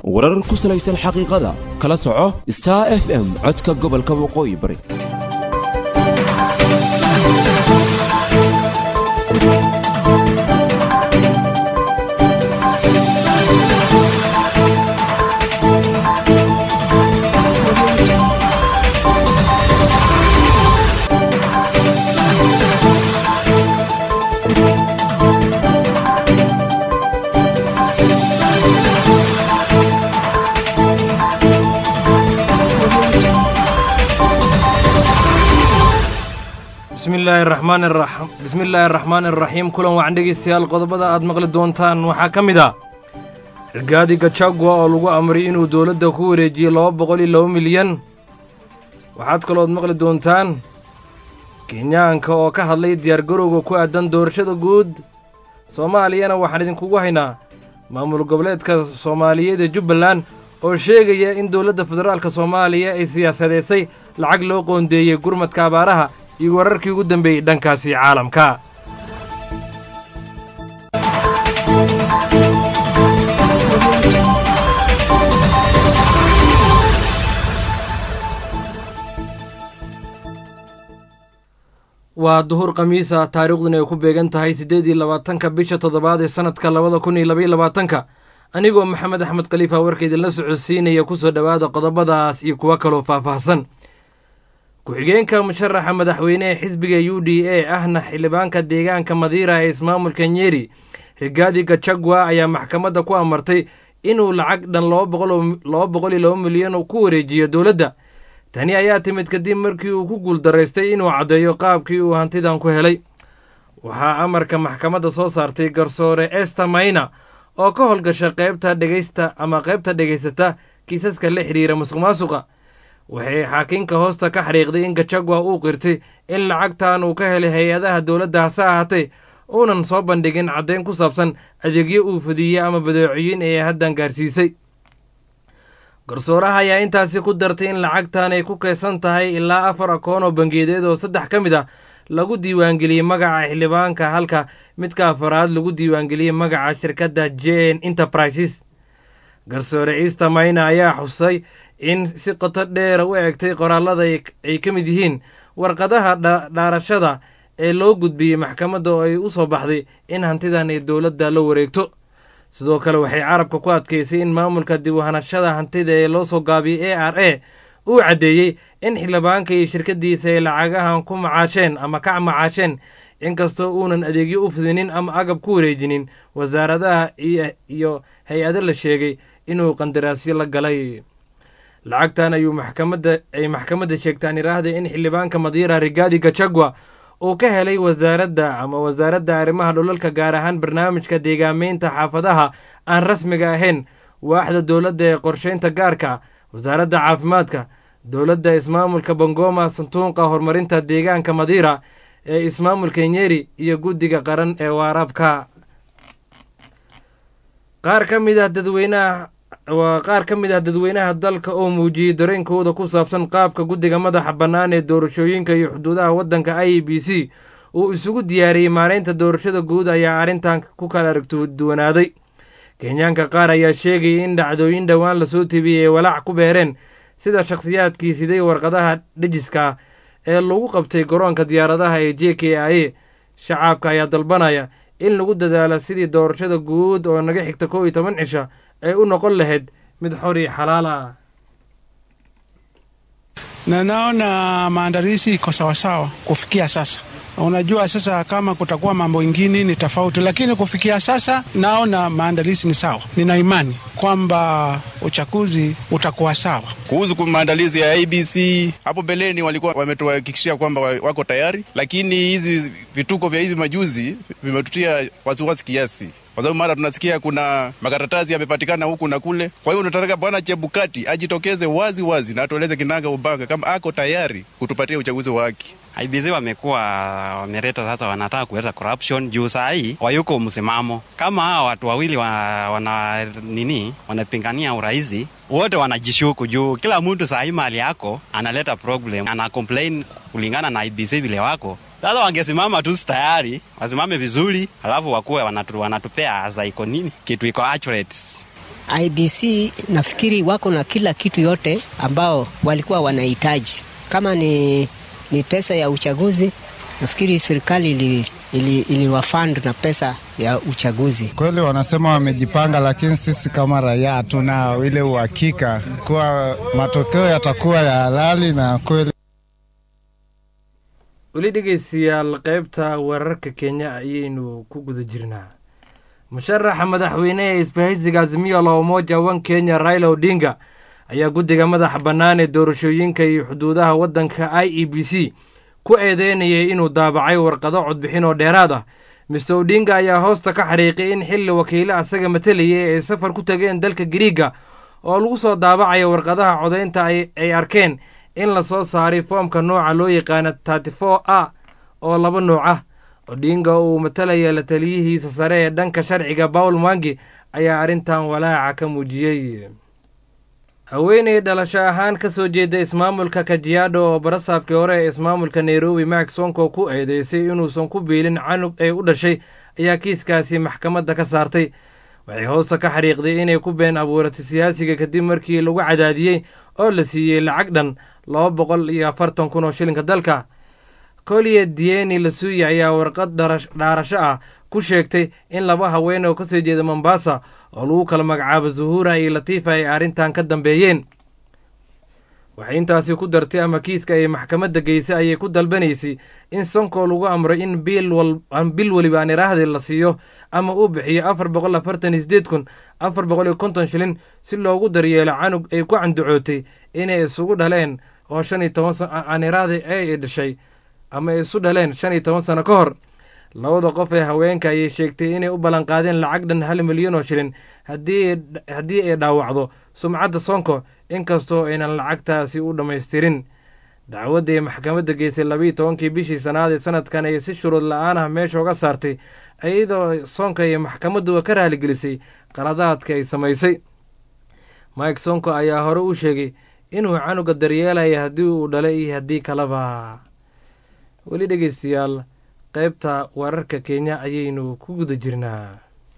warar ku salaysan xaqiiqada kala soco star f m codka gobolka waqooyi bari bismillaahi raxmaan iraxiim bismillaahi araxmaan iraxiim kulan wacan dhegeystayaal qodobada aad maqli doontaan waxaa ka mid ah rigaadi gajagua oo lagu amray inuu dowladda ku wareejiyo laba boqol iyo laba milyan waxaad kalooad maqli doontaan kenyaanka oo ka hadlay diyaargarowga ku aadan doorashada guud soomaaliyana waxaan idinkugu haynaa maamul goboleedka soomaaliyeed ee jubbaland oo sheegaya in dowladda federaalka soomaaliya ay siyaasadeysay lacag loo qoondeeyey gurmadka abaaraha iyo wararkii ugu dambeeyey dhankaasi caalamka waa duhur khamiisa taariikhduna ay ku beegan tahay siddeed iyo labaatanka bisha toddobaad ee sannadka labada kun iyo labaiyo labaatanka anigoo maxamed axmed khaliifa warka idinla socodsiinaya kusoo dhowaada qodobadaas iyo kuwo kaloo faahfaahsan ku-xigeenka musharaxa madaxweyne ee xisbiga u d a ahna xildhibaanka deegaanka madiira ee ismaamulka nyeri rigaadi gajagua ayaa maxkamadda ku amartay inuu lacag dhan laba boqol iyo laba milyan ku wareejiyo dowladda tani ayaa timid kadib markii uu ku guuldaraystay inuu caddeeyo qaabkii uu hantidan ku helay waxaa amarka maxkamadda soo saartay garsoore ester mayna oo ka howlgasha qaybta dhegaysta ama qaybta dhegaysata kiisaska la xidhiira musuq maasuqa waxay xaakiinka hoosta ka xariiqday in gajagua uu qirtay in lacagtan uu ka helay hay-adaha dowladda hase ahaatee uunan soo bandhigin caddayn ku saabsan adeegyo uu fadiyey ama badeecooyin ee haddan gaarsiisay garsooraha ayaa intaasi ku dartay in lacagtan ay ku kaysan tahay ilaa afar akoon oo bangiyadeed oo saddex ka mid ah lagu diiwaangeliyey magaca xildhibaanka halka midka afaraad lagu diiwaangeliyey magaca shirkadda j n enterprises garsoore easter mayna ayaa xusay in si qoto dheera u egtay qoraallada ay ka mid yihiin warqadaha dhaarashada ee loo gudbiyey maxkamadda oo ay u soo baxday in hantidan ay dowladda la wareegto sidoo kale waxay carabka ku adkaysay in maamulka dib u hanashada hantida ee loo soo gaabiyey a r a uu caddeeyey in xildhibaanka iyo shirkaddiisa ay lacagahan ku macaasheen ama ka macaasheen inkastoo uunan adeegyo u fidinin ama agab ku wareejinin wasaaradaha iyo hay-ado la sheegay inuu qandaraasyo la galay lacagtan ayuu maxkamadda ay maxkamadda sheegtaan iraahda in xildhibaanka madiira rigaadi gajagua uu ka helay wasaaradda ama wasaaradda arrimaha dhulalka gaar ahaan barnaamijka deegaameynta xaafadaha aan rasmiga ahayn waaxda dowladda ee qorsheynta gaarka wasaaradda caafimaadka dowladda ismaamulka bangoma santuuqa horumarinta deegaanka madiira ee ismaamulka nyeri iyo guddiga qaran ee waaraabka qaar ka mid ah dadweynaha waa qaar ka mid ah dadweynaha dalka oo muujiyey dareenkooda ku saabsan qaabka guddiga madaxa bannaan ee doorashooyinka iyo xuduudaha waddanka i b c uu isugu diyaariyey maareynta doorashada guud ayaa arrintan ku kala aragduwanaaday kenyaanka qaar ayaa sheegayay in dhacdooyin dhowaan lasoo tebiyey ay walaac ku beereen sida shakhsiyaadkii siday warqadaha dhejiska ee lagu qabtay garoonka diyaaradaha ee j k i a shacaabka ayaa dalbanaya in lagu dadaalo sidii doorashada guud oo naga xigta kow iyo toban cisha ay u noqon lahayd mid xor iyo xalaal ah na naona maandalizi iko sawasawa kufikia sasa. Unajua sasa kama kutakuwa mambo ingine ni tofauti, lakini kufikia sasa naona maandalizi ni sawa. Nina imani kwamba uchaguzi utakuwa sawa. Kuhusu maandalizi ya ABC, hapo mbeleni walikuwa wametuhakikishia kwamba wako tayari, lakini hizi vituko vya hivi majuzi vimetutia wasiwasi kiasi kwa sababu mara tunasikia kuna makaratasi yamepatikana huku na kule. Kwa hiyo tunataka Bwana Chebukati ajitokeze wazi wazi na atueleze kinaga ubaga kama ako tayari kutupatia uchaguzi wa haki. IBC wamekuwa wameleta sasa, wanataka kuleta corruption juu saa hii wayuko msimamo. Kama hawa watu wawili wa, wana nini wanapingania urahisi wote wanajishuku juu kila mtu saa hii mali yako analeta problem, ana complain kulingana na IBC vile wako sasa wangesimama tu tayari, wasimame vizuri, alafu wakuwe wanatu, wanatupea za iko nini kitu iko accurate. IBC nafikiri wako na kila kitu yote ambao walikuwa wanahitaji. Kama ni, ni pesa ya uchaguzi, nafikiri serikali ili, ili, iliwafund na pesa ya uchaguzi. Kweli wanasema wamejipanga, lakini sisi kama raia hatuna ile uhakika kuwa matokeo yatakuwa ya halali na kweli. weli dhegeystayaal qaybta wararka kenya ayaynu ku guda jirnaa musharaxa madaxweyne ee isbahaysiga azimiyo la umoja wan kenya raila odinga ayaa guddiga madaxa bannaan ee doorashooyinka iyo xuduudaha waddanka i e b c ku eedeynayay inuu daabacay warqado codbixin oo dheeraad ah mister odinga ayaa hoosta ka xariiqay in xilli wakiile asaga matalayay ay safar ku tageen dalka gariiga oo lagu soo daabacaya warqadaha codaynta ay arkeen in la soo saaray foomka nooca loo yaqaana terty four a oo laba nooc ah odinga uu matalaya la taliyihiisa sare ee dhanka sharciga paul mwangi ayaa arrintan walaaca ka muujiyey haweeney dhalasho ahaan ka soo jeeda ismaamulka kajiado oo barasaabkii hore ee ismaamulka nairobi mak sonko ku eedeysay inuusan ku biilin canug ay u dhashay ayaa kiiskaasi maxkamadda ka saartay waxay hoosta ka xariiqday inay ku been abuuratay siyaasiga kadib markii lagu cadaadiyey oo la siiyey lacag dhan laba boqol iyo afartan kun oo shilinka dalka koliya dieni lasuya ayaa warqad dhaarasho ah ku sheegtay in laba haween oo kasoo jeeda mombasa oo lagu kala magacaabo zuhura iyo latiifa ay arrintan ka dambeeyeen waxay intaasi ku dartay ama kiiska ay maxkamadda geysay ayay ku dalbanaysay in sonko lagu amray in bil weliba aan iraahdi la siiyo ama uu bixiyo afar boqol afartan iyo sideed kun afar boqol iyo konton shilin si loogu daryeelo canug ay ku candacootay inay isugu dhaleen oo shan iyo toban aan iraahdi ay dhashay ama isu dhaleen shan iyo toban sano ka hor labada qof ee haweenka ayay sheegtay inay u ballanqaadeen lacag dhan hal milyan oo shilin haddii ay dhaawacdo sumcadda sonko inkastoo aynan lacagtaasi u dhammaystirin dacwadda ee maxkamadda geysay labiiyo tobankii bishii sanaad ee sanadkan ay si shuruud la-aan ah meesha uga saartay iyadoo sonko iyo maxkamadduba ka raaligelisay qaladaadka ay samaysay mike sonko ayaa hore u sheegay inuu canuga daryeelaya haddii uu dhalay iyo haddii kaleba weli dhegeystayaal qaybta wararka kenya ayaynu ku guda jirnaa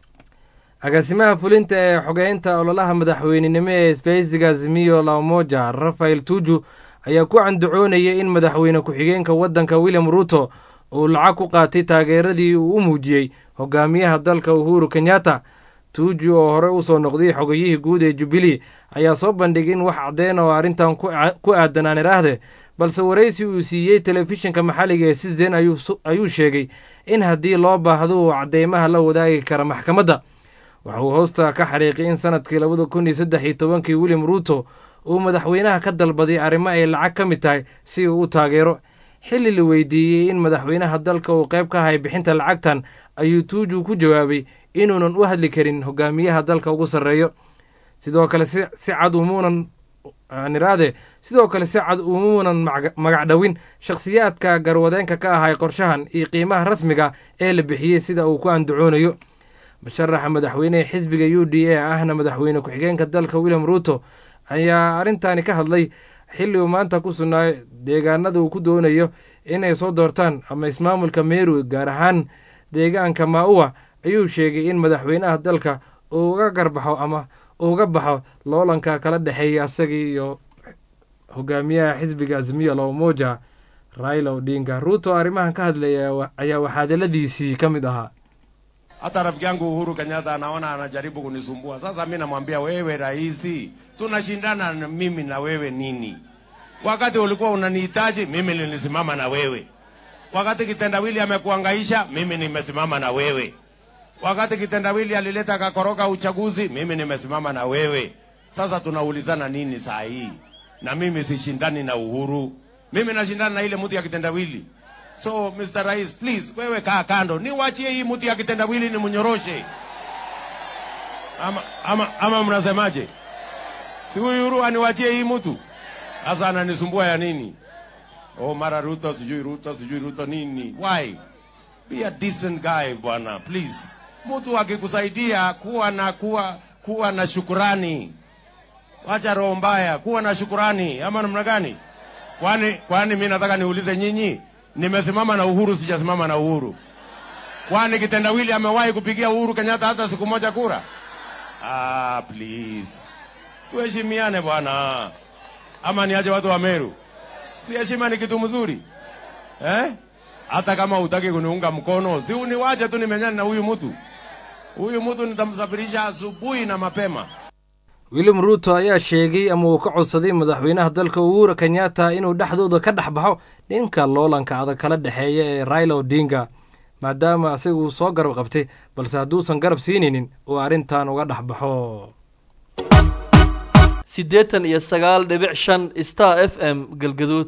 agaasimaha fulinta ee xogeynta ololaha madaxweynenimo ee isbahaysiga azimiyo lamoja rafael tuju ayaa ku candacoonayay in madaxweyne ku-xigeenka waddanka william ruto uu lacag ku qaatay taageeradii uu u muujiyey hogaamiyaha dalka uhuru kenyatta tuuju oo hore usoo noqday xogayihii guud ee jubilee ayaa soo bandhigay in wax caddeyn oo arrintan ku aadan aan iraahde balse waraysi uu siiyey telefishinka maxalliga ee citizen ayuu sheegay in haddii loo baahdo uu cadeymaha la wadaagi kara maxkamadda waxa uu hoosta ka xariiqay in sanadkii labada kun iyo saddex iyo tobankii william ruto uu madaxweynaha ka dalbaday arrimo ay lacag ka mid tahay si uu u taageero xilli la weydiiyey in madaxweynaha dalka uu qayb ka ahay bixinta lacagtan ayuu tuuju ku jawaabay inuunan u hadli karin hogaamiyaha dalka ugu sarreeyo sidoo kale si cad umuunan niraade sidoo kale si cad umuunan magac dhowin shakhsiyaadka garwadeenka ka ahay qorshahan iyo qiimaha rasmiga ee la bixiyey sida uu ku andacoonayo musharaxa madaxweynehe xisbiga u d a ahna madaxweyne ku-xigeenka dalka william ruto ayaa arrintaani ka hadlay xilli uu maanta ku sugnaayo deegaanada uu ku doonayo inay soo doortaan ama ismaamulka meru gaar ahaan deegaanka maa-uwa ayuu sheegay in madaxweynaha dalka uu uga garbaxo ama uga baxo loolanka kala dhexeeya asagii iyo hogaamiyaha xisbiga azimiya lomoja raila odinga ruto arrimahan ka hadlaya ayaa waxaadaladiisii ka mid ahaa hata rafiki yangu Uhuru Kenyatta anaona anajaribu kunisumbua. Sasa mi namwambia wewe, rais, tunashindana na mimi na wewe nini? Wakati ulikuwa unanihitaji mimi nilisimama na wewe. Wakati kitendawili amekuangaisha mimi nimesimama na wewe. Wakati kitendawili alileta kakoroka uchaguzi mimi nimesimama na wewe. Sasa tunaulizana nini saa hii? Na mimi sishindani na Uhuru, mimi nashindana na ile mtu ya kitendawili. So Mr. Rais, please wewe kaa kando, niwachie hii mtu ya kitendawili ni mnyoroshe, ama, ama, ama mnasemaje? Si huyu Uhuru aniwachie hii mtu sasa, ananisumbua ya nini? Oh, mara Ruto sijui Ruto sijui Ruto nini? Why? Be a decent guy bwana, please. Mtu akikusaidia kuwa na kuwa kuwa na shukurani, wacha roho mbaya, kuwa na shukurani, ama namna gani? Kwani kwani mimi nataka niulize nyinyi nimesimama na Uhuru, sijasimama na Uhuru? Kwani kitendawili amewahi kupigia Uhuru Kenyatta hata siku moja kura? Ah, please. Tuheshimiane bwana. Ama niache watu wa Meru? Si heshima ni kitu mzuri eh? Hata kama hutaki kuniunga mkono, si uniwache tu nimenyane na huyu mtu. Huyu mtu nitamsafirisha asubuhi na mapema. william ruuto ayaa sheegay ama uu ka codsaday madaxweynaha dalka uhura kenyatta inuu dhexdooda ka dhex baxo dhinka loolanka adag kala dhexeeya ee raila odinga maadaama isaga uu soo garab qabtay balse hadduusan garab siinaynin uu arrintan uga dhex baxo siddeetan iyo sagaal dhibic shan star f m galgaduud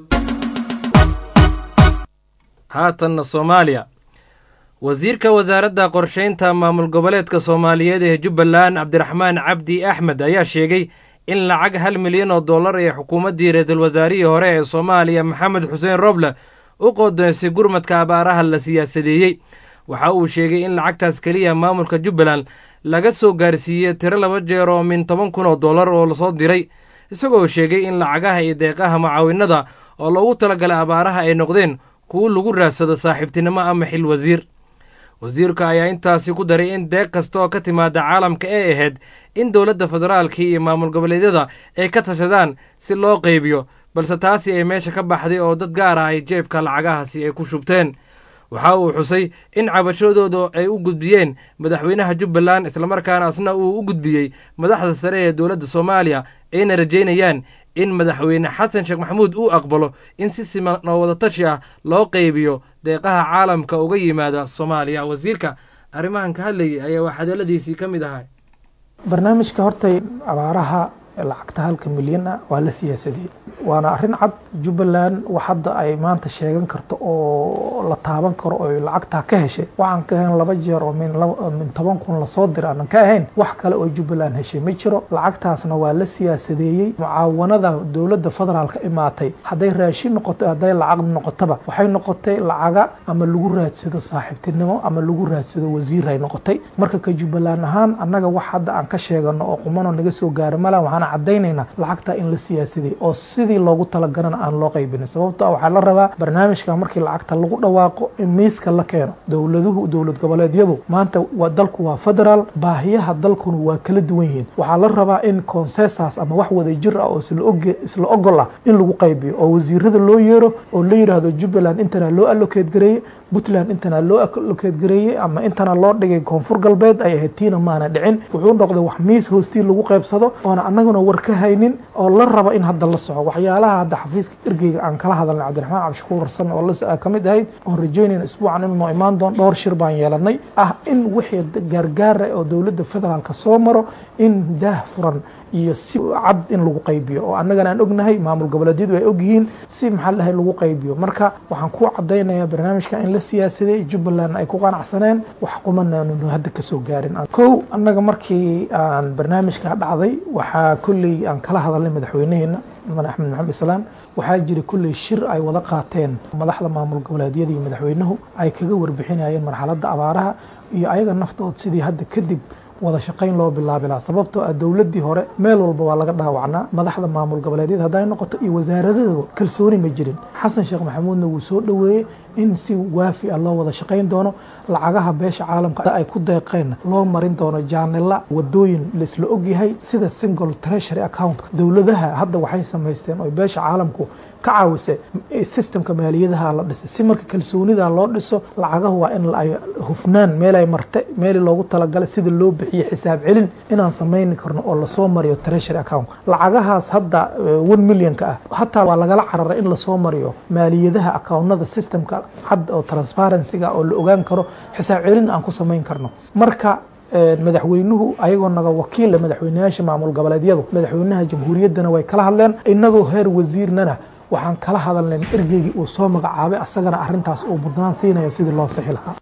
haatanna soomaaliya wasiirka wasaaradda qorsheynta maamul goboleedka soomaaliyeed ee jubbaland cabdiraxmaan cabdi axmed ayaa sheegay in lacag hal milyan oo dollar ee xukuumaddii ra-iisul wasaarihii hore ee soomaaliya maxamed xuseen roble u qodoonsay gurmadka abaaraha la siyaasadeeyey waxa uu sheegay in lacagtaas keliya maamulka jubbaland laga soo gaarsiiyey tiro laba jeer oo min toban kun oo dollar oo lasoo diray isagoo sheegay in lacagaha iyo deeqaha mucaawinada oo loogu talagalay abaaraha ay noqdeen kuwo lagu raadsado saaxiibtinimo ama xil wasiir wasiirka ayaa intaasi ku daray in deeq kasta oo ka timaada caalamka ee ahayd in dowladda federaalka iyo maamul goboleedyada ay ka tashadaan si loo qaybiyo balse taasi ay meesha ka baxday oo dad gaar ah ay jeebka lacagahaasi ay ku shubteen waxa uu xusay in cabashadooda ay u gudbiyeen madaxweynaha jubbaland islamarkaana asna uu u gudbiyey madaxda sare ee dowladda soomaaliya ayna rajaynayaan in madaxweyne xasan sheekh maxamuud uu aqbalo in si siman oo wadatashi ah loo qaybiyo deeqaha caalamka uga yimaada soomaaliya wasiirka arrimahan ka hadlayay ayaa waxhadaladiisii ka mid ahay barnaamijka hortay abaaraha lacagta halka milyan ah waa la siyaasadiyey waana arrin cad jubbaland wax hadda ay maanta sheegan karto oo la taaban karo oo lacagtaa ka heshay waxaan ka ahayn laba jeer oo min min toban kun lasoo dira aanan ka ahayn wax kale oo jubbaland heshay ma jiro lacagtaasna waa la siyaasadeeyey mucaawanada dowladda federaalka imaatay hadday raashin noqoto hadday lacag noqotaba waxay noqotay lacaga ama lagu raadsado saaxiibtinimo ama lagu raadsado wasiir ay noqotay marka ka jubbaland ahaan annaga wax hadda aan ka sheegano oo qumano naga soo gaaro mala waxaan cadaynaynaa lacagta in la siyaasadiyey oo sidii loogu talagalana aan loo qaybinin sababto waxaa la rabaa barnaamijka markii lacagta lagu dhawaaqo in miiska la keeno dowladuhu dowlad goboleedyadu maanta waa dalku waa federaal baahiyaha dalkuna waa kala duwan yihiin waxaa la rabaa in consensas ama wax wada jir ah oo isla ogol ah in lagu qaybiyo oo wasiirada loo yeero oo la yidhaahdo jubbaland intana loo allocate gareeye puntland intana loo allocate gareeyey ama intana loo dhigay koonfur galbeed ay ahayd tiina maana dhicin wuxuu noqday wax miis hoostii lagu qaybsado oona annaguna war ka haynin oo la raba in hadda la soco waxyaalaha hadda xafiiska ergeyga aan kala hadalnay cabdiraxmaan cabdishakuur warsan oo la ka mid ahayd oon rajaynayna isbuucan inuu noo imaan doon dhowr shir baan yeelanay ah in wixii gaargaara oo dowladda federaalka soo maro in daah furan iyo si cad in lagu qaybiyo oo annagana aan ognahay maamul goboleedyadu ay ogyihiin si maxaa dhahay lagu qaybiyo marka waxaan ku cadaynayaa barnaamijka in la siyaasaday jubbaland ay ku qanacsaneen wax qumanaannu hadda kasoo gaarin kow annaga markii aan barnaamijka dhacday waxaa kolley aan kala hadalnay madaxweynaheena mudan axmed maxamed islaam waxaa jira kolley shir ay wada qaateen madaxda maamul goboleedyada iyo madaxweynuhu ay kaga warbixinayeen marxaladda abaaraha iyo ayaga naftood sidii hadda kadib wada shaqayn loo bilaabi lahaa sababtoo ah dowladdii hore meel walba waa laga dhaawacnaa madaxda maamul goboleedyada hadday noqoto iyo wasaaradadaba kalsooni ma jirin xasan sheekh maxamuudna wuu soo dhoweeyey in si waafi ah loo wada shaqayn doono lacagaha beesha caalamka ay ku deeqeen loo marin doono jaanila wadooyin laisla ogyahay sida single treasury account dowladaha hadda waxay samaysteen oo beesha caalamku ka caawisa systemka maaliyadaha la dhisay si marka kalsoonida loo dhiso lacagahu waa in ay hufnaan meelay marte meeli loogu talagalay sida loo bixiyo xisaab celin inaan samayni karno oo lasoo mariyo treasury account lacagahaas hadda one millionka ah hataa waa lagala cararay in lasoo mariyo maaliyadaha accountnada systemka cad oo transparencyga oo la ogaan karo xisaab celin aan ku samayn karno marka madaxweynuhu ayagoo naga wakiila madaxweyneyaasha maamul goboleedyadu madaxweynaha jamhuuriyaddana way kala hadleen inagoo heer wasiirnana waxaan kala hadalnay ergeygii uu soo magacaabay asagana arrintaas uu mudnaan siinayo sidii loo sixi lahaa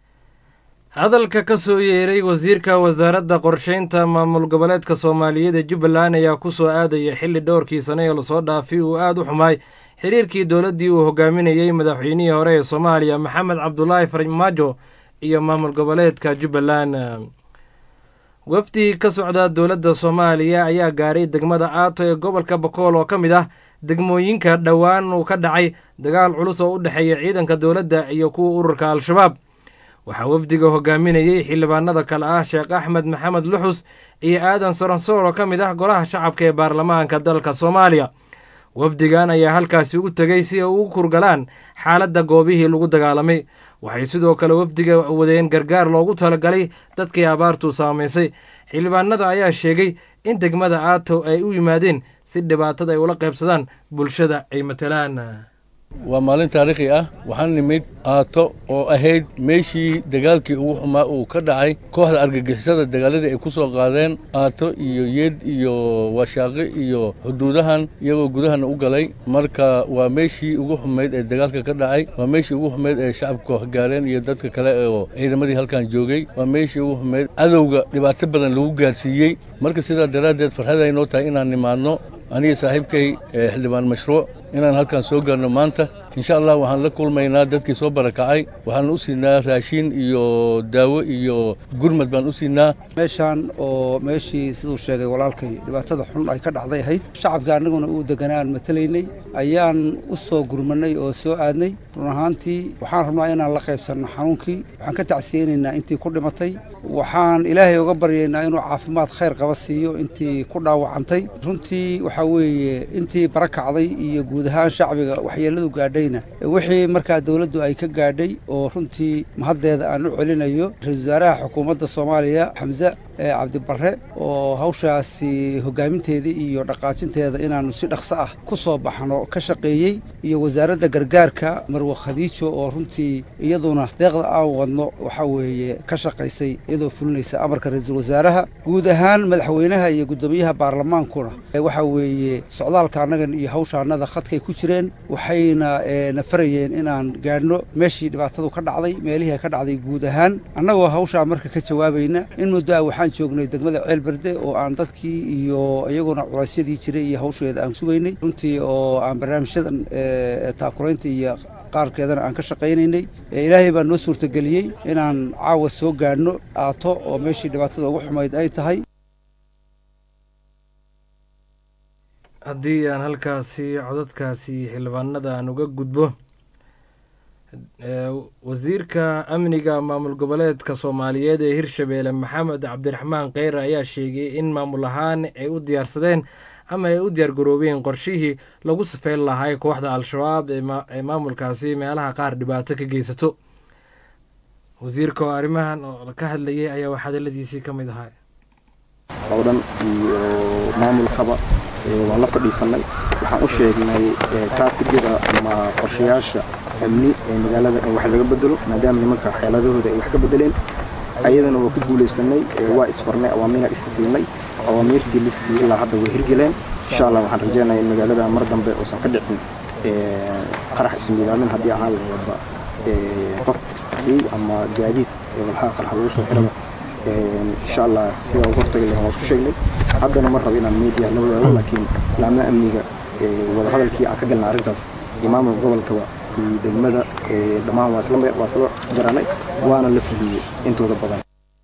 hadalka ka soo yeeray wasiirka wasaaradda qorsheynta maamul goboleedka soomaaliyeed ee jubbaland ayaa ku soo aadaya xilli dhowrkii sane ee lasoo dhaafay uu aada u xumaay xiriirkii dowladdii uu hogaaminayey madaxweynihii hore ee soomaaliya maxamed cabdulaahi farmaajo iyo maamul goboleedka jubbaland wafdi ka socda dowladda soomaaliya ayaa gaaray degmada aato ee gobolka bakool oo ka mid ah degmooyinka dhowaan uu ka dhacay dagaal culus oo u dhexeeya ciidanka dowladda iyo kuwa ururka al-shabaab waxaa wafdiga hogaaminayey xildhibaanada kale ah sheekh axmed maxamed luxus iyo aadan soronsoor oo ka mid ah golaha shacabka ee baarlamaanka dalka soomaaliya wafdigan ayaa halkaasi ugu tegey si ay ugu kurgalaan xaaladda goobihii lagu dagaalamay waxay sidoo kale wafdiga wadeen gargaar loogu talagalay dadkii abaartu saamaysay xildhibaanada ayaa sheegay in degmada aato ay u yimaadeen si dhibaatada ay ula qaybsadaan bulshada ay matalaan waa maalin taariikhi ah waxaan nimid aato oo ahayd meeshii dagaalkii ugu xumaa uu ka dhacay kooxda argagixisada dagaaladii ay ku soo qaadeen aato iyo yeed iyo washaaqi iyo xuduudahan iyagoo gudahana u galay marka waa meeshii ugu xumayd ee dagaalka ka dhacay waa meeshii ugu xumayd ee shacabka gaareen iyo dadka kale oo ciidamadii halkan joogay waa meeshii ugu xumayd cadowga dhibaato badan lagu gaarsiiyey marka sidaa daraaddeed farxad ay noo tahay inaan nimaadno aniga saaxiibkay xildhibaan mashruuc inaan halkan soo gaarno maanta insha allah waxaan la kulmaynaa dadkii soo barakacay waxaan u siinaa raashin iyo daawo iyo gurmad baan u siinaa meeshaan oo meeshii siduu sheegay walaalkay dhibaatada xun ay ka dhacday ahayd shacabka annaguna uu deganaan matalaynay ayaan u soo gurmanay oo soo aadnay run ahaantii waxaan rabnaa inaan la qaybsanno xanuunkii waxaan ka tacsiyeynaynaa intii ku dhimatay waxaan ilaahay uga baryaynaa inuu caafimaad khayr qaba siiyo intii ku dhaawacantay runtii waxaa weeye intii barakacday iyo guud ahaan shacbiga waxyeelladu gaadhayna wixii markaa dowladdu ay ka gaadhay oo runtii mahaddeeda aan u celinayo ra-iisul wasaaraha xukuumadda soomaaliya xamse cabdibarre oo hawshaasi hogaaminteedii iyo dhaqaajinteeda inaannu si dhaqso ah ku soo baxno ka shaqeeyey iyo wasaaradda gargaarka marwe khadiijo oo runtii iyaduna deeqda aan wadno waxaa weeye ka shaqaysay iyadoo fulinaysa amarka ra-iisul wasaaraha guud ahaan madaxweynaha iyo guddoomiyaha baarlamaankuna waxaa weeye socdaalka annagan iyo hawshaannada khadkay ku jireen waxayna na farayeen inaan gaadhno meeshii dhibaatadu ka dhacday meelihii ka dhacday guud ahaan annagoo hawshaa marka ka jawaabayna in muddo ah waxaan joognay degmada ceelberde oo aan dadkii iyo iyaguna culaysyadii jiray iyo hawsheeda aan sugaynay runtii oo aan barnaamijyadan taakuraynta iyo qaarkeedana aan ka shaqaynaynay ilaahay baa noo suurtageliyey inaan caawa soo gaadhno aato oo meeshii dhibaatada ugu xumayd ay tahay haddii aan halkaasi codadkaasi xildhibaanada aan uga gudbo wasiirka amniga maamul goboleedka soomaaliyeed ee hirshabeelle maxamed cabdiraxmaan kheyre ayaa sheegay in maamul ahaan ay u diyaarsadeen ama ay u diyaargaroobeen qorshihii lagu safeyn lahay kooxda al-shabaab ee maamulkaasi meelaha qaar dhibaato ka geysato wasiirka oo arrimahan oo ka hadlayay ayaa waxhadaladiisii ka mid ahaa oo dhan iyo maamulkaba waan la fadhiisanay waxaan u sheegnay taartigada ama qorshayaasha amni ee magaalada in wax laga bedelo maadaama nimanka xeeladahooda ay wax ka bedeleen ayadana waa ku guulaysanay waa isfarnay awaamiina is siinay awaamiirtii la siiyey ilaa hadda way hirgeleen insha allah waxaan rajeynayaa in magaalada mar dambe uusan ka dhicin qarax ismiidaamin haddii ahaan laheedba qof isqariyey ama gaadiid walxaha qarxa lagu soo xiraba insha allah sida uga hortagi lahaa waan isku sheegnay haddana ma rabo inaan media la wadaago laakiin laamaha amniga wadahadalkii aan ka galnay arrintaas iyo maamulka gobolkaba iyo degmada dhammaan waa isla garanay waana la fuliyey intooda badan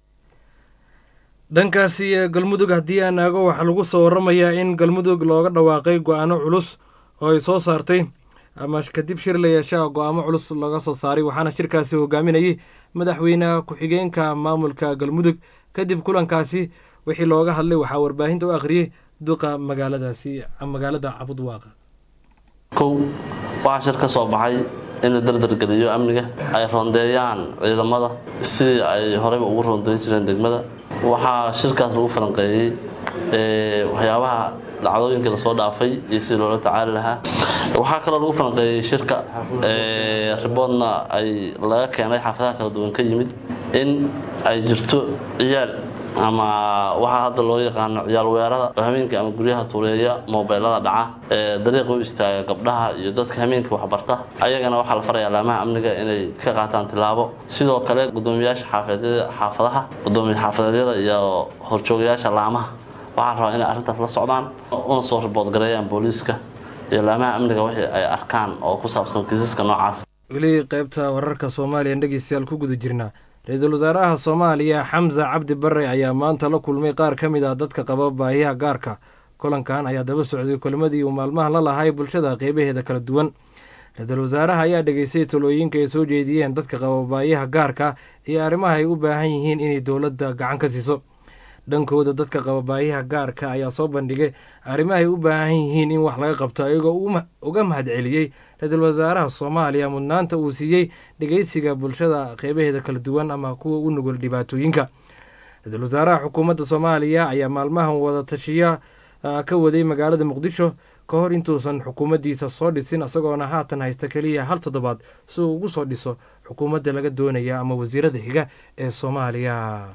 dhankaasi galmudug haddii aan aago waxaa lagu soo waramayaa in galmudug looga dhawaaqay go-aano culus oo ay soo saartay ama kadib shir la yeeshaa go-aamo culus looga soo saaray waxaana shirkaasi hogaaminayay madaxweyne ku-xigeenka maamulka galmudug kadib kulankaasi wixii looga hadlay waxaa warbaahinta u akhriyey duqa magaaladaasi magaalada cabudwaaqa kow waxaa shir ka soo baxay in la dardargeliyo amniga ay roondeeyaan ciidamada sidii ay horeyba ugu roondeyn jireen degmada waxaa shirkaas lagu falanqeeyey waxyaabaha dhacdooyinkii lasoo dhaafay iyo sidii loola tacaali lahaa waxaa kaloo lagu falanqeeyey shirka riboodna ay laga keenay xaafadaha kala duwan ka yimid in ay jirto ciyaal ama waxaa hadda loo yaqaano ciyaal weerada oo hameenkii ama guryaha tuureeya moobeelada dhaca ee dariiqa u istaaga gabdhaha iyo dadka hameenkii waxbarta ayagana waxaa la farayaa laamaha amniga inay ka qaataan tilaabo sidoo kale gudoomiyaasha xaafadaha gudoomiya xaafadeedyada iyo horjoogayaasha laamaha waxaa rabaa inay arrintaas la socdaan una soo ribood gareeyaan booliiska iyo laamaha amniga wixii ay arkaan oo ku saabsan kiisaska noocaas weli qaybta wararka soomaaliya dhegeystayaal ku guda jirnaa ra-iisul wasaaraha soomaaliya xamse cabdi bare ayaa maanta la kulmay qaar ka mid ah dadka qaba baahiyaha gaarka kulankan ayaa daba socday kulmadii uu maalmaha la lahay bulshada qeybaheeda kala duwan ra-iisul wasaaraha ayaa dhegeystay talooyinka ay soo jeediyeen dadka qaba baayaha gaarka iyo arrimaha ay u baahan yihiin inay dowladda gacan ka siiso dhankooda dadka qaba baayaha gaarka ayaa soo bandhigay arrimaha ay u baahan yihiin in wax laga qabto iyagoo uga mahadceliyey ra-iisul wasaaraha soomaaliya mudnaanta uu siiyey dhegeysiga bulshada qeybaheeda kala duwan ama kuwa u nugul dhibaatooyinka ra-iisul wasaaraha xukuumadda soomaaliya ayaa maalmahan wada tashiya ka waday magaalada muqdisho ka hor intuusan xukuumaddiisa soo dhisin isagoona haatan haysta keliya hal toddobaad si uu ugu soo dhiso xukuumadda laga doonaya ama wasiirada xiga ee soomaaliya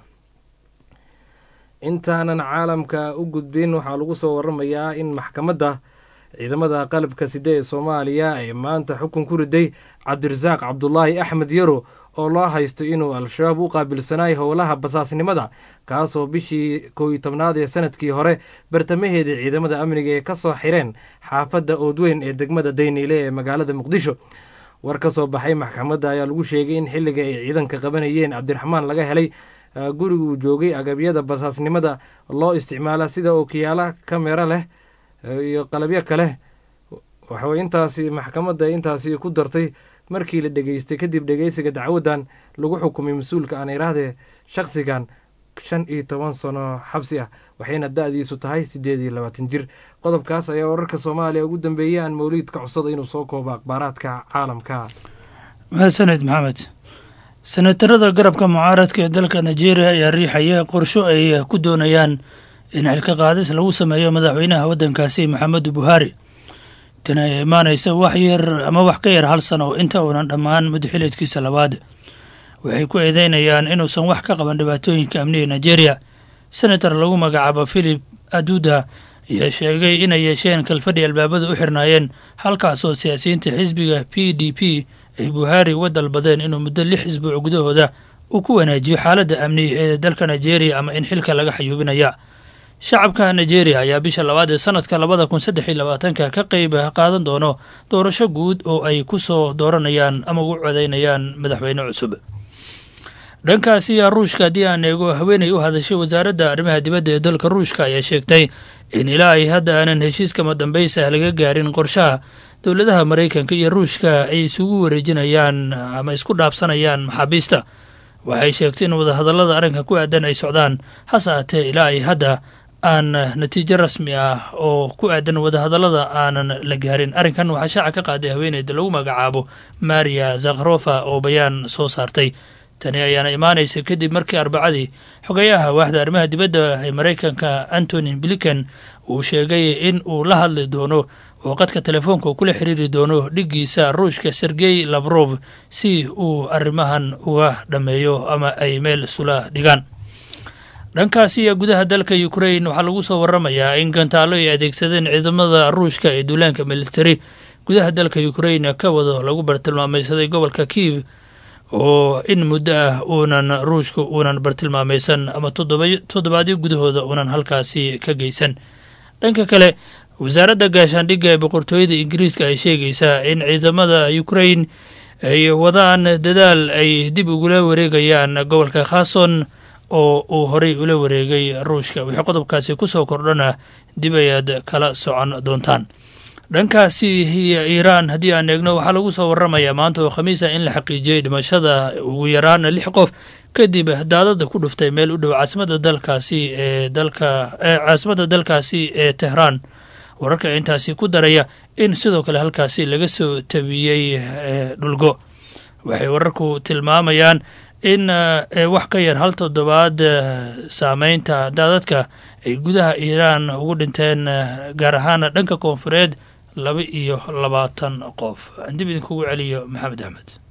intaanan caalamka u gudbin waxaa lagu soo waramayaa in maxkamadda ciidamada qalabka side ee soomaaliya ay maanta xukun ku riday cabdirasaaq cabdulaahi axmed yaro oo loo haysto inuu al-shabaab u qaabilsanaay howlaha basaasnimada kaasoo bishii kow iyo tobnaad ee sanadkii hore bartamaheeda ciidamada amniga ee ka soo xireen xaafadda oodweyn ee degmada dayniile ee magaalada muqdisho war ka soo baxay maxkamadda ayaa lagu sheegay in xilliga ay ciidanka qabanayeen cabdiraxmaan laga helay guriga uu joogay agabyada basaasnimada loo isticmaala sida ookiyaala kamera leh iyo qalabyo kale waxay intaasi maxkamadda intaasi ku dartay markii la dhegeystay kadib dhegeysiga dacwadan lagu xukumay mas-uulka aan irahdee shakhsigan shan iyo toban sano xabsi ah waxayna da-diisu tahay siddeed iyo labaatan jir qodobkaas ayaa wararka soomaaliya ugu dambeeyay aan mawliid ka codsada inuu soo koobo akhbaaraadka caalamka mahadsaned maxamed senatarada garabka mucaaradka ee dalka nigeria ayaa riixaya qorsho ay ku doonayaan in xilka qaadis lagu sameeyo madaxweynaha waddankaasi maxamedu buhaari tan ayaa imaanaysa wax yar ama wax ka yar hal sano inta uunan dhammaan muddaxileedkiisa labaad waxay ku eedeynayaan inuusan wax ka qaban dhibaatooyinka amniga nigeria senator lagu magacaabo philip aduda ayaa sheegay inay yeesheen kalfadhi albaabada u xirnaayeen halkaasoo siyaasiyiinta xisbiga p d p ay buhaari uga dalbadeen inuu muddo lix isbuuc gudahooda uu ku wanaajiyo xaaladda amni ee dalka nigeria ama in xilka laga xayuubinaya shacabka nigeria ayaa bisha labaad ee sanadka labada kun saddex iyo labaatanka ka qeyb qaadan doono doorasho guud oo ay ku soo dooranayaan ama ugu codeynayaan madaxweyne cusub dhankaasi ruushka haddii aan eego haweeney u hadashay wasaaradda arrimaha dibadda ee dalka ruushka ayaa sheegtay in ilaa ay hadda aanan heshiiskama dambaysa laga gaarin qorshaha dowladaha maraykanka iyo ruushka ay isugu wareejinayaan ama isku dhaafsanayaan maxaabiista waxay sheegtay in wadahadallada arrinka ku aadan ay socdaan hase aatee ilaa ay hadda aan natiijo rasmi ah oo ku aadan wadahadallada aanan la gaarin arrinkan waxaa shaaca ka qaaday haweeneyda lagu magacaabo maria zakharofa oo bayaan soo saartay tani ayaana imaanaysa kadib markii arbacadii xogayaha waaxda arrimaha dibadda ee maraykanka antony blinken uu sheegay in uu la hadli doono oo qadka telefoonka uu kula xiriiri doono dhiggiisa ruushka sergey lavrov si uu arrimahan uga dhammeeyo ama ay meel isula dhigaan dhankaasiya gudaha dalka ukrain waxaa lagu soo waramayaa in gantaalo ay adeegsadeen ciidamada ruushka ee duulaanka militari gudaha dalka ukrain ka wado lagu bartilmaamaysaday gobolka kiiv oo in muddo ah uunan ruushka uunan bartilmaamaysan ama toddobaadyo gudahooda uunan halkaasi ka geysan dhanka kale wasaaradda gaashaandhigga ee boqortooyada ingiriiska ay sheegaysaa in ciidamada ukrain ay wadaan dadaal ay dib ugula wareegayaan gobolka khason oo uu horey ula wareegay ruushka wixii qodobkaasi kusoo kordhana dib ayaad kala socon doontaan dhankaasi iyo iiraan haddii aan eegno waxaa lagu soo waramayaa maanta oo khamiisa in la xaqiijiyey dhimashada ugu yaraan lix qof kadib daadada ku dhuftay meel u dhow caasimada dalkaasi ee dalka caasimada dalkaasi ee tehraan wararka intaasi ku daraya in sidoo kale halkaasi laga soo tabiyey dhulgo waxay wararku tilmaamayaan in wax ka yar hal toddobaad saameynta daadadka ay gudaha iiraan ugu dhinteen gaar ahaan dhanka koonfureed laba iyo labaatan qof aan dib idinkugu celiyo maxamed axmed